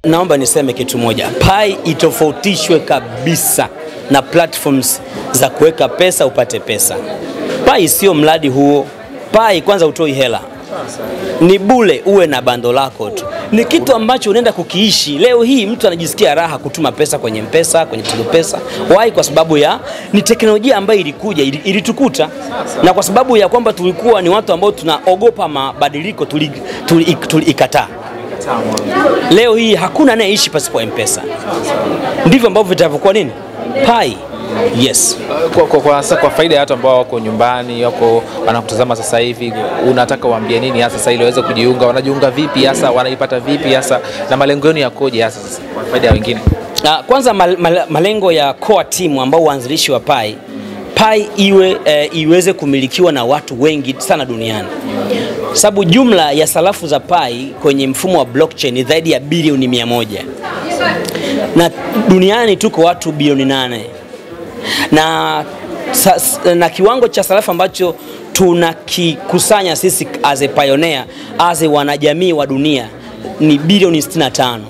naomba niseme kitu moja, Pai itofautishwe kabisa na platforms za kuweka pesa upate pesa. Pai sio mradi huo. Pai kwanza utoi hela, ni bule, uwe na bando lako tu, ni kitu ambacho unaenda kukiishi. Leo hii mtu anajisikia raha kutuma pesa kwenye Mpesa, kwenye Tigo Pesa. Why? Kwa sababu ya ni teknolojia ambayo ilikuja ili- ilitukuta, na kwa sababu ya kwamba tulikuwa ni watu ambao tunaogopa mabadiliko, tulikataa tuli, tuli, tuli ikataa. Leo hii hakuna anayeishi pasipo M-Pesa. Ndivyo ambavyo vitavyokuwa nini Pai. Yes. Kwa, kwa, kwa, hasa kwa faida ya watu ambao wako nyumbani wako wanakutazama sasa hivi, unataka uambie nini hasa sasa ili waweze kujiunga? Wanajiunga vipi hasa, wanaipata vipi hasa, na malengo yenu yakoje hasa sasa kwa faida ya wengine? Ah, kwanza mal, mal, malengo ya core team ambao uanzilishi wa Pai Pai iwe eh, iweze kumilikiwa na watu wengi sana duniani, sababu jumla ya sarafu za Pai kwenye mfumo wa blockchain ni zaidi ya bilioni mia moja na duniani tuko watu bilioni nane na, sa, na kiwango cha sarafu ambacho tunakikusanya sisi as a pioneer, as a wanajamii wa dunia ni bilioni 65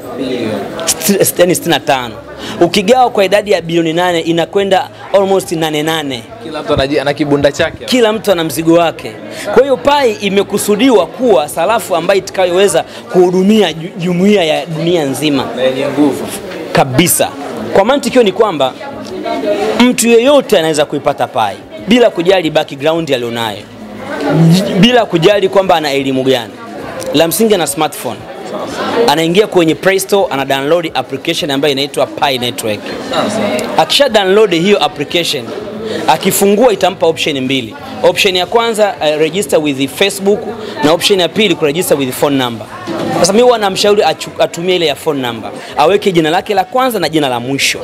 Sti- yani 65 ukigawa kwa idadi ya bilioni nane inakwenda almost nane nane Kila mtu anaji- ana kibunda chake. kila mtu ana mzigo wake. Kwa hiyo Pai imekusudiwa kuwa sarafu ambayo itakayoweza kuhudumia ju- jumuiya ya dunia nzima na yenye nguvu. kabisa. Kwa mantikio ni kwamba mtu yeyote anaweza kuipata Pai bila kujali background alionayo, j- bila kujali kwamba ana elimu gani. La msingi ana smartphone, anaingia kwenye Play Store, ana download application ambayo inaitwa Pi Network. Akisha download hiyo application, akifungua itampa option mbili. Option ya kwanza uh, register with Facebook na option ya pili kuregister with phone number. Sasa mimi huwa namshauri achu- atumie ile ya phone number, aweke jina lake la kwanza na jina la mwisho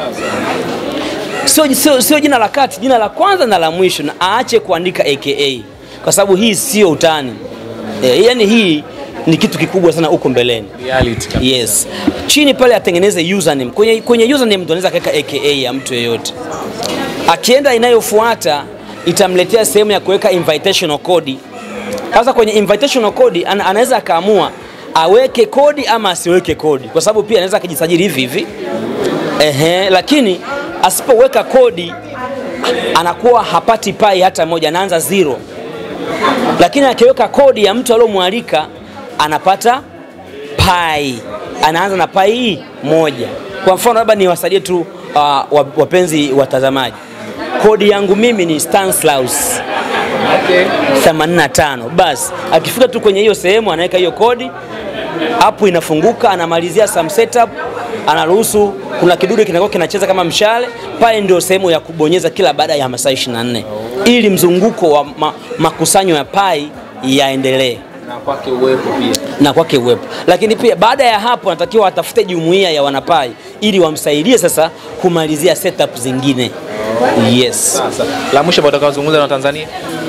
sio, sio, sio jina la kati, jina la kwanza na la mwisho, na aache kuandika aka kwa sababu hii sio utani e, yani hii ni kitu kikubwa sana huko mbeleni. Reality kabisa. Yes. Chini pale atengeneze username. Kwenye, kwenye username mtu anaweza akaweka aka ya mtu yeyote. Akienda inayofuata itamletea sehemu ya kuweka invitational code. Sasa kwenye invitational code ana, anaweza akaamua aweke kodi ama asiweke kodi, kwa sababu pia anaweza akajisajili hivi hivi. Ehe, lakini asipoweka kodi anakuwa hapati pai hata moja, anaanza zero lakini akiweka kodi ya mtu aliyomwalika anapata pai, anaanza na pai moja. Kwa mfano labda niwasaidie tu uh, wa- wapenzi watazamaji, kodi yangu mimi ni Stanislaus Okay. 85. Basi akifika tu kwenye hiyo sehemu anaweka hiyo kodi, app inafunguka, anamalizia some setup, anaruhusu, kuna kidude kinakuwa kinacheza kama mshale pale, ndio sehemu ya kubonyeza kila baada ya masaa 24 ili mzunguko wa ma, makusanyo ya pai yaendelee Na kwake uwepo pia. na kwake uwepo. Lakini pia baada ya hapo anatakiwa atafute jumuiya ya wanapai ili wamsaidie sasa kumalizia setup zingine. Yes. Sasa la mwisho ambao utakaozungumza na Tanzania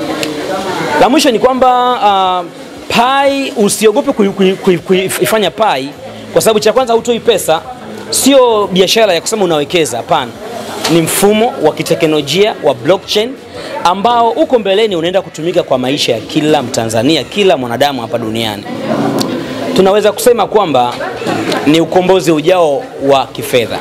La mwisho ni kwamba uh, pai usiogope kui- kui- kui- kuifanya pai kwa sababu cha kwanza hutoi pesa, sio biashara ya kusema unawekeza. Hapana, ni mfumo wa kiteknolojia wa blockchain ambao uko mbeleni unaenda kutumika kwa maisha ya kila Mtanzania, kila mwanadamu hapa duniani. Tunaweza kusema kwamba ni ukombozi ujao wa kifedha,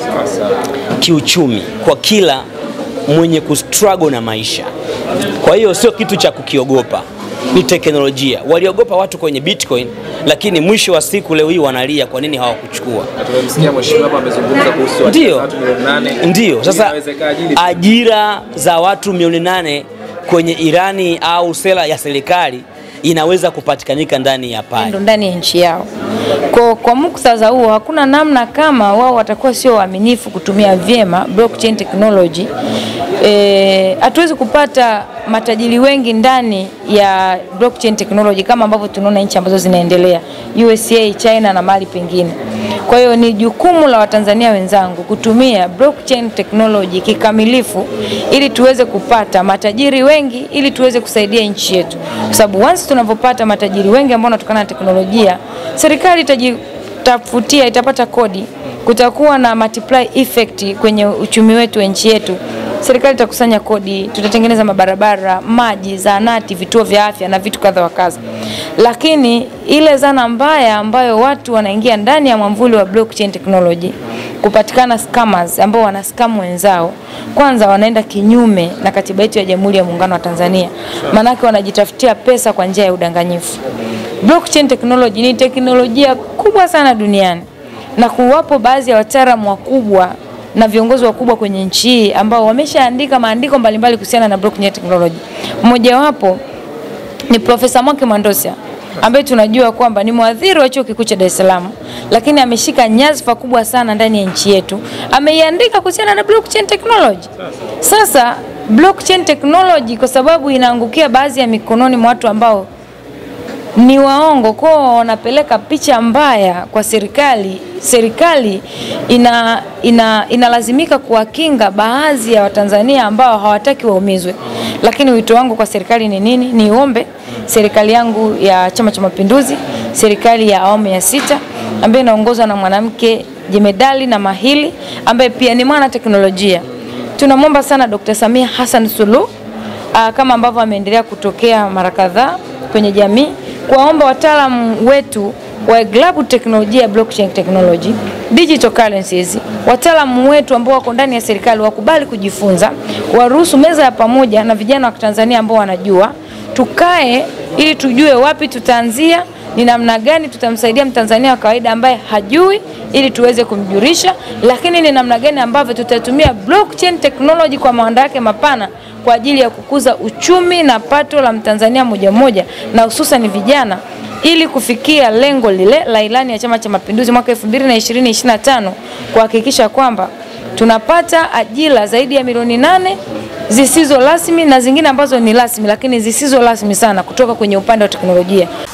kiuchumi kwa kila mwenye kustruggle na maisha. Kwa hiyo sio kitu cha kukiogopa, ni teknolojia. Waliogopa watu kwenye Bitcoin, lakini mwisho wa siku leo hii wanalia kwa nini hawakuchukua. tumemsikia mheshimiwa hapa amezungumza kuhusu Ndio. watu milioni nane. Ndiyo, sasa Inawezekanaje? ajira za watu milioni nane kwenye Irani au sera ya serikali inaweza kupatikanika ndani ya Pi. ndo ndani ya nchi yao. Kwa, kwa muktadha huo hakuna namna kama wao watakuwa sio waaminifu kutumia vyema blockchain technology. Eh, hatuwezi kupata matajiri wengi ndani ya blockchain technology kama ambavyo tunaona nchi ambazo zinaendelea USA, China na mahali pengine. Kwa hiyo ni jukumu la Watanzania wenzangu kutumia blockchain technology kikamilifu ili tuweze kupata matajiri wengi ili tuweze kusaidia nchi yetu, kwa sababu once tunavyopata matajiri wengi ambao wanatokana na teknolojia, serikali itajitafutia, itapata kodi, kutakuwa na multiply effect kwenye uchumi wetu wa nchi yetu. serikali itakusanya kodi, tutatengeneza mabarabara, maji, zahanati, vituo vya afya na vitu kadha wa kadha. Lakini ile zana mbaya ambayo watu wanaingia ndani ya mwamvuli wa blockchain technology kupatikana scammers ambao wana scam wenzao, kwanza wanaenda kinyume na katiba yetu ya Jamhuri ya Muungano wa Tanzania, maanake wanajitafutia pesa kwa njia ya udanganyifu. Blockchain technology ni teknolojia kubwa sana duniani na kuwapo baadhi ya wataalamu wakubwa na viongozi wakubwa kwenye nchi hii ambao wameshaandika maandiko mbalimbali kuhusiana na blockchain technology. Mmojawapo ni Profesa Mwake Mwandosia ambaye tunajua kwamba ni mwadhiri wa chuo kikuu cha Dar es Salaam, lakini ameshika nyadhifa kubwa sana ndani ya nchi yetu. Ameiandika kuhusiana na blockchain technology. Sasa blockchain technology kwa sababu inaangukia baadhi ya mikononi mwa watu ambao ni waongo kwao, wanapeleka picha mbaya kwa serikali. Serikali ina, ina, inalazimika kuwakinga baadhi ya Watanzania ambao hawataki waumizwe. Lakini wito wangu kwa serikali ni nini? Niombe serikali yangu ya Chama cha Mapinduzi, serikali ya awamu ya sita ambayo inaongozwa na mwanamke jemedali na mahili ambaye pia ni mwana teknolojia, tunamwomba sana Dr. Samia Hassan Suluhu ah, kama ambavyo ameendelea kutokea mara kadhaa kwenye jamii kuwaomba wataalamu wetu wa glabu teknolojia ya blockchain technology, digital currencies, wataalamu wetu ambao wako ndani ya serikali wakubali kujifunza, waruhusu meza ya pamoja na vijana wa Tanzania ambao wanajua, tukae ili tujue wapi tutaanzia, ni namna gani tutamsaidia Mtanzania wa kawaida ambaye hajui ili tuweze kumjulisha, lakini ni namna gani ambavyo tutatumia blockchain technology kwa maana yake mapana kwa ajili ya kukuza uchumi na pato la Mtanzania moja moja na hususan vijana ili kufikia lengo lile la ilani ya Chama cha Mapinduzi mwaka 2020-2025 kuhakikisha kwamba tunapata ajira zaidi ya milioni nane zisizo rasmi na zingine ambazo ni rasmi lakini zisizo rasmi sana kutoka kwenye upande wa teknolojia.